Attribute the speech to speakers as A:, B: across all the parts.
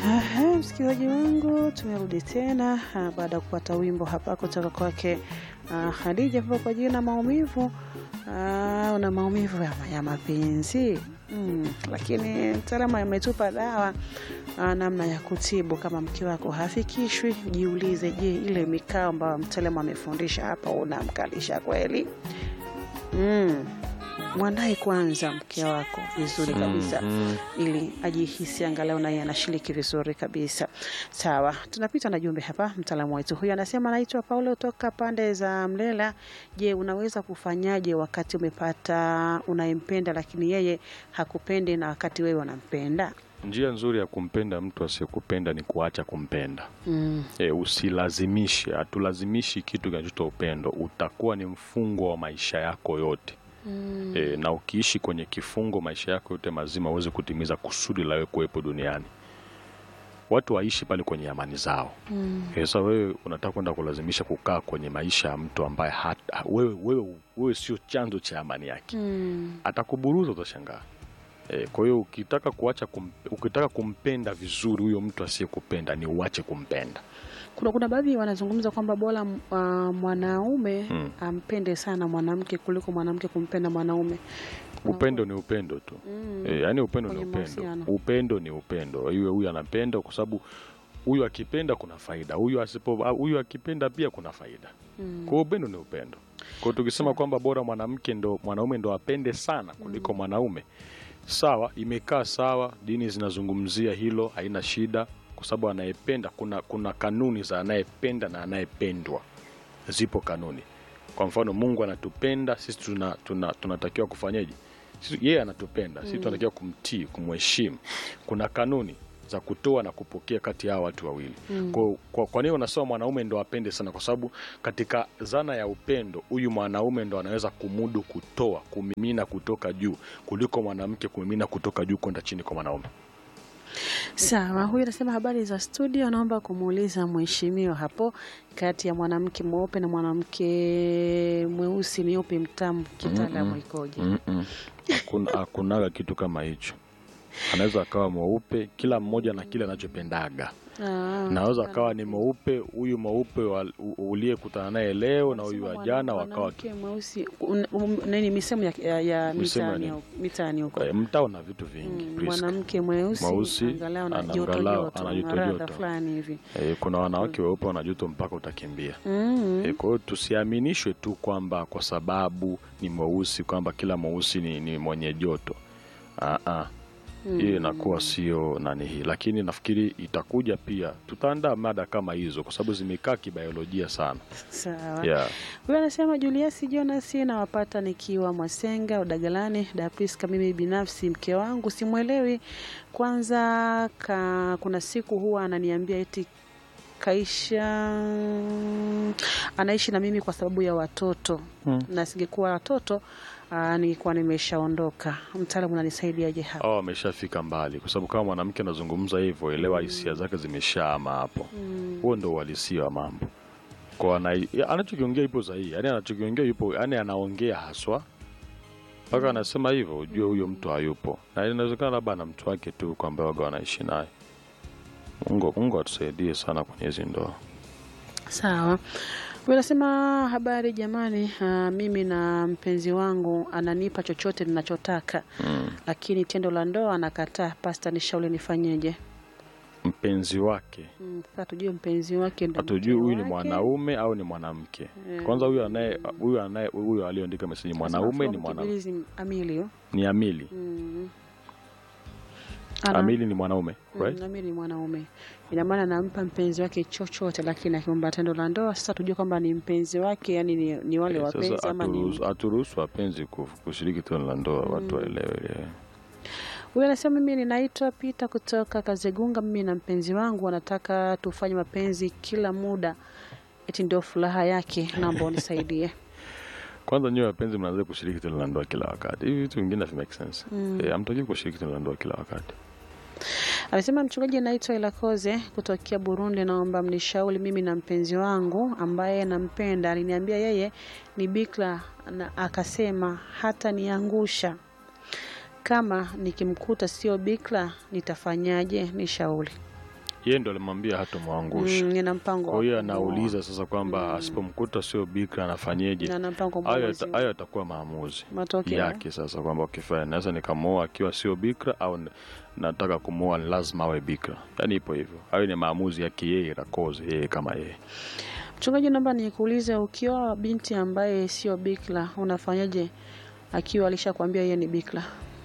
A: Aha, msikilizaji wangu, tumerudi tena ah, baada ya kupata wimbo hapa kutoka kwake ah, Khadija hapo kwa jina maumivu. Ah, una maumivu ya, ya mapenzi mm, lakini mtaalamu ametupa dawa ah, namna ya kutibu. Kama mke wako hafikishwi, jiulize, je, ile mikao ambayo mtaalamu amefundisha hapa unamkalisha kweli? mm. Mwandae kwanza mke wako vizuri kabisa
B: Mhm.
A: ili ajihisi angalau naye anashiriki vizuri kabisa. Sawa, tunapita na jumbe hapa. Mtaalamu wetu huyu anasema, anaitwa Paulo toka pande za Mlela. Je, unaweza kufanyaje wakati umepata unayempenda lakini yeye hakupendi na wakati wewe unampenda?
B: Njia nzuri ya kumpenda mtu asiyekupenda ni kuacha kumpenda.
A: Mm.
B: E, usilazimishe. Hatulazimishi kitu kinachoitwa upendo, utakuwa ni mfungwa wa maisha yako yote.
A: Mm.
B: E, na ukiishi kwenye kifungo maisha yako yote mazima uweze kutimiza kusudi la wewe kuwepo duniani. Watu waishi pale kwenye amani zao.
A: Mm.
B: E, sasa wewe unataka kwenda kulazimisha kukaa kwenye maisha ya mtu ambaye hata, wewe, wewe, wewe sio chanzo cha amani yake
A: Mm.
B: atakuburuza utashangaa. E, kwa hiyo ukitaka kuacha kum, ukitaka kumpenda vizuri huyo mtu asiyekupenda ni uache kumpenda.
A: Kuna, kuna baadhi wanazungumza kwamba bora uh, mwanaume
B: Mm.
A: ampende sana mwanamke kuliko mwanamke kumpenda mwanaume.
B: Upendo ni upendo tu.
A: Mm.
B: E, yani upendo ni
A: Kwenye
B: upendo.
A: mahusiano.
B: Upendo ni upendo. Iwe huyu anapenda kwa sababu huyu akipenda kuna faida, huyu asipo huyu akipenda pia kuna faida.
A: Mm.
B: Kwa hiyo upendo ni upendo. Kwa hiyo tukisema kwamba bora mwanamke ndo mwanaume ndo apende sana kuliko mwanaume, sawa, imekaa sawa, dini zinazungumzia hilo, haina shida, kwa sababu anayependa, kuna kuna kanuni za anayependa na anayependwa, zipo kanuni. Kwa mfano, Mungu anatupenda sisi, tuna, tuna, tunatakiwa kufanyaje? Sisi- Yeye anatupenda sisi, tunatakiwa kumtii, kumheshimu. Kuna kanuni za kutoa na kupokea kati ya hawa watu wawili. Kwa, kwa, kwa nini unasema mwanaume ndo apende sana? Kwa sababu katika zana ya upendo, huyu mwanaume ndo anaweza kumudu kutoa, kumimina kutoka juu kuliko mwanamke kumimina kutoka juu kwenda chini kwa mwanaume.
A: Sawa, huyu anasema habari za studio, naomba kumuuliza mheshimiwa hapo, kati ya mwanamke mweupe na mwanamke mweusi ni upi mtamu kitaalamu ikoje?
B: Mm-mm. Hakuna- Hakunaga kitu kama hicho. Anaweza akawa mweupe, kila mmoja na kile anachopendaga.
A: Ah,
B: Naweza akawa ni mweupe, huyu mweupe wa- u- uliyekutana naye leo na huyu
A: anasema
B: wa jana
A: mwana-
B: wakawa
A: mwanamke mweusi un- um, nini misemo ya, ya, ya
B: Misemo ya
A: mitaani
B: nini?
A: huko- mitaani huko
B: Eh, mtaa una vitu vingi.
A: Mm,
B: Priska.
A: mwanamke mweusi
B: Mweusi,
A: angalau na
B: ana-
A: joto
B: angalau
A: joto,
B: ana joto
A: maradha
B: joto.
A: fulani hivi
B: Eh, kuna wanawake weupe wana joto mpaka utakimbia.
A: mm.
B: E, kwa hiyo tusiaminishwe tu kwamba kwa sababu ni mweusi kwamba kila mweusi ni, ni mwenye joto. Ah, ah. Hiyo inakuwa sio nani hii, lakini nafikiri itakuja pia, tutaandaa mada kama hizo kwa sababu zimekaa kibiolojia sana.
A: Sawa.
B: Yeah.
A: Huyu anasema Julius Jonas, nawapata nikiwa Mwasenga Udagalani. Dapriska, mimi binafsi mke wangu simwelewi. Kwanza ka, kuna siku huwa ananiambia eti kaisha anaishi na mimi kwa sababu ya watoto
B: Hmm.
A: na singekuwa watoto aa, ningekuwa nimeshaondoka. Mtaalamu unanisaidiaje hapa?
B: Au ameshafika mbali, kwa sababu kama mwanamke anazungumza hivyo, elewa hisia zake zimeshaama hapo. Huo ndo uhalisia wa mambo. Kwa ana, ya, anachokiongea ipo sahihi, yani anachokiongea yupo, yani anaongea haswa mpaka anasema hivyo, ujue huyo mtu hayupo, na inawezekana labda ana mtu wake tu kwamba waga wanaishi naye. Mungu, Mungu atusaidie sana kwenye hizi ndoa.
A: Sawa. Huyu anasema habari jamani, ah, mimi na mpenzi wangu ananipa chochote ninachotaka
B: Mm.
A: lakini tendo la ndoa anakataa. Pasta, nishauri nifanyeje?
B: Mpenzi wake
A: Mm, Sasa tujue mpenzi wake ndo
B: hatujui
A: mke
B: huyu ni
A: wake.
B: mwanaume au ni mwanamke. Kwanza huyu anaye huyu anaye huyu aliyeandika meseji mwanaume ni mwanamke,
A: Mkimbilizi Amili
B: ni Amili.
A: mm. Ana-
B: Amili ni mwanaume
A: mm,
B: right?
A: Amili ni mwanaume, ina maana anampa mpenzi wake chochote, lakini akiomba tendo la ndoa, sasa tujue kwamba ni mpenzi wake, yani ni, ni wale
B: Eh,
A: wapenzi
B: Sasa
A: ama ni
B: haturuhusu- haturuhusu wapenzi ku- kushiriki tendo la ndoa, watu waelewe. eh.
A: Huyu anasema mimi ninaitwa Pita kutoka Kazegunga. Mimi na mpenzi wangu wanataka tufanye mapenzi kila muda, eti ndio furaha yake. Naomba unisaidie.
B: Kwanza nyewe wapenzi mnaanza kushiriki tendo la ndoa kila wakati, hivi vitu vingine havi make sense. Eh, hamtaki kushiriki tendo la ndoa kila wakati.
A: Anasema mchungaji, naitwa Ilakoze kutokea Burundi, naomba mnishauri. Mimi na mpenzi wangu ambaye nampenda aliniambia yeye ni bikra na akasema hata niangusha kama nikimkuta sio bikra nitafanyaje? Nishauri.
B: yeye ndo alimwambia hatomwangusha
A: Mm, nina mpango
B: kwa
A: wa
B: hiyo
A: kumuoa.
B: anauliza sasa kwamba
A: Mm.
B: asipomkuta sio bikra anafanyeje
A: Na ana mpango
B: hayo
A: mwozi.
B: yata- hayo yatakuwa maamuzi
A: Matokeo.
B: yake sasa kwamba ukifanya naweza nikamwoa akiwa sio bikra au n- nataka kumwoa ni lazima awe bikra yaani ipo hivyo hayo ni maamuzi yake yeye rakoze yeye kama yeye
A: Mchungaji, naomba nikuulize, ukiwa binti ambaye sio bikra unafanyaje akiwa alishakwambia yeye ni bikra?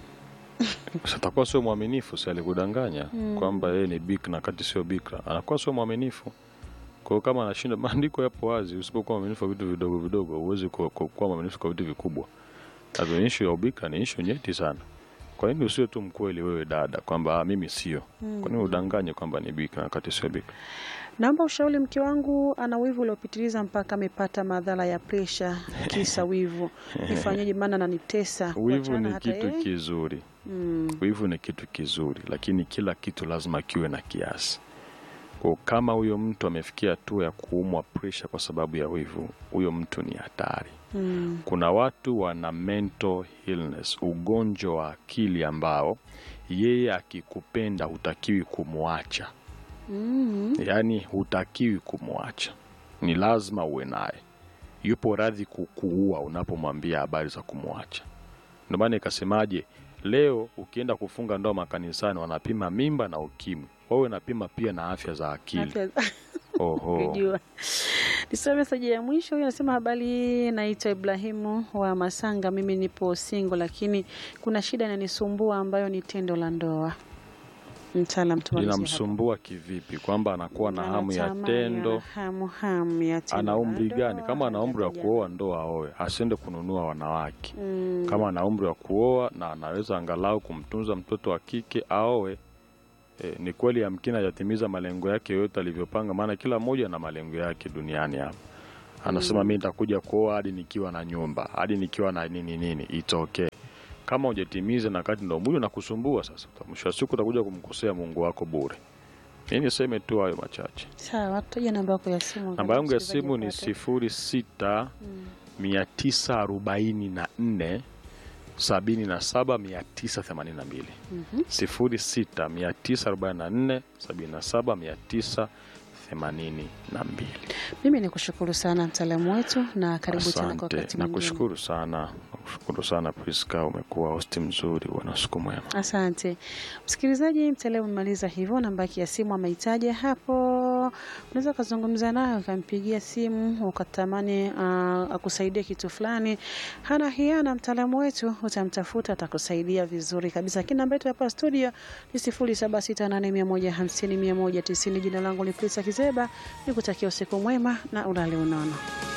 B: Sasa atakuwa sio mwaminifu si alikudanganya
A: Mm.
B: kwamba yeye ni bikra na kati sio bikra anakuwa sio mwaminifu kwa hiyo kama anashinda maandiko yapo wazi usipokuwa mwaminifu kwa vitu vidogo vidogo huwezi ku- ku- kuwa mwaminifu kwa vitu vikubwa Hivyo ishu ya ubikra ni ishu nyeti sana kwa nini usiwe tu mkweli wewe dada kwamba "Ah, mimi sio
A: Mm.
B: kwa nini udanganye kwamba ni bikra na kati sio bikra
A: Naomba ushauri, mke wangu ana wivu uliopitiliza mpaka amepata madhara ya presha kisa wivu. Nifanyeje? Maana ananitesa.
B: wivu
A: Kuachana
B: ni
A: hata
B: kitu
A: yeye.
B: kizuri
A: Mm.
B: wivu ni kitu kizuri lakini kila kitu lazima kiwe na kiasi kwa kama huyo mtu amefikia hatua ya kuumwa presha kwa sababu ya wivu huyo mtu ni hatari
A: Mm.
B: kuna watu wana mental illness ugonjwa wa akili ambao yeye akikupenda hutakiwi kumwacha
A: Mm.
B: yaani hutakiwi kumwacha ni lazima uwe naye yupo radhi kukuua unapomwambia habari za kumwacha ndio maana ikasemaje leo ukienda kufunga ndoa makanisani wanapima mimba na ukimwi wawe napima pia na afya za akili
A: Afya-
B: oho
A: Kujua. Nisome meseji ya mwisho. Huyu anasema habari, naitwa Ibrahimu wa Masanga. Mimi nipo single, lakini kuna shida inanisumbua ambayo ni tendo la ndoa. Mtaalam tumalizie hapo.
B: inamsumbua kivipi kwamba anakuwa na hamu ya
A: Anatamani,
B: tendo
A: ana hamu hamu ya tendo
B: ana
A: la
B: umri
A: ndoa,
B: gani kama ana umri wa
A: hajaja-
B: kuoa ndoa aoe asiende kununua wanawake
A: Mm.
B: kama ana umri wa kuoa na anaweza angalau kumtunza mtoto wa kike aoe e, ni kweli yamkini hajatimiza malengo yake yote alivyopanga maana kila mmoja na malengo yake duniani hapa anasema mi nitakuja kuoa hadi nikiwa na nyumba hadi nikiwa na nini nini it's okay kama hujatimiza na kati ndo mwili unakusumbua sasa mwisho wa siku utakuja kumkosea mungu wako bure mi niseme tu hayo machache
A: Sawa, tutaja namba yako ya simu.
B: namba yangu ya
A: msikilizaji
B: simu ni
A: apate.
B: sifuri sita
A: Mm.
B: mia tisa arobaini na nne sabini na saba mia tisa themanini na mbili
A: Mhm.
B: sifuri sita mia tisa arobaini na nne sabini na saba mia tisa themanini na mbili
A: Mimi ni kushukuru sana mtaalamu wetu na karibu tena kwa
B: asante
A: wakati
B: na
A: mwingine.
B: kushukuru sana nakushukuru sana priska umekuwa hosti mzuri bwana siku mwema
A: Asante msikilizaji, mtaalamu umemaliza hivyo. Namba yake ya simu ameitaja hapo, unaweza ukazungumza naye ukampigia simu ukatamani uh, akusaidie kitu fulani. Hana hiana, mtaalamu wetu utamtafuta, atakusaidia vizuri kabisa. Lakini namba yetu hapa studio ni sifuri saba sita nane mia moja hamsini mia moja tisini. Jina langu ni Prisa Kizeba, nikutakia usiku mwema na ulale unono.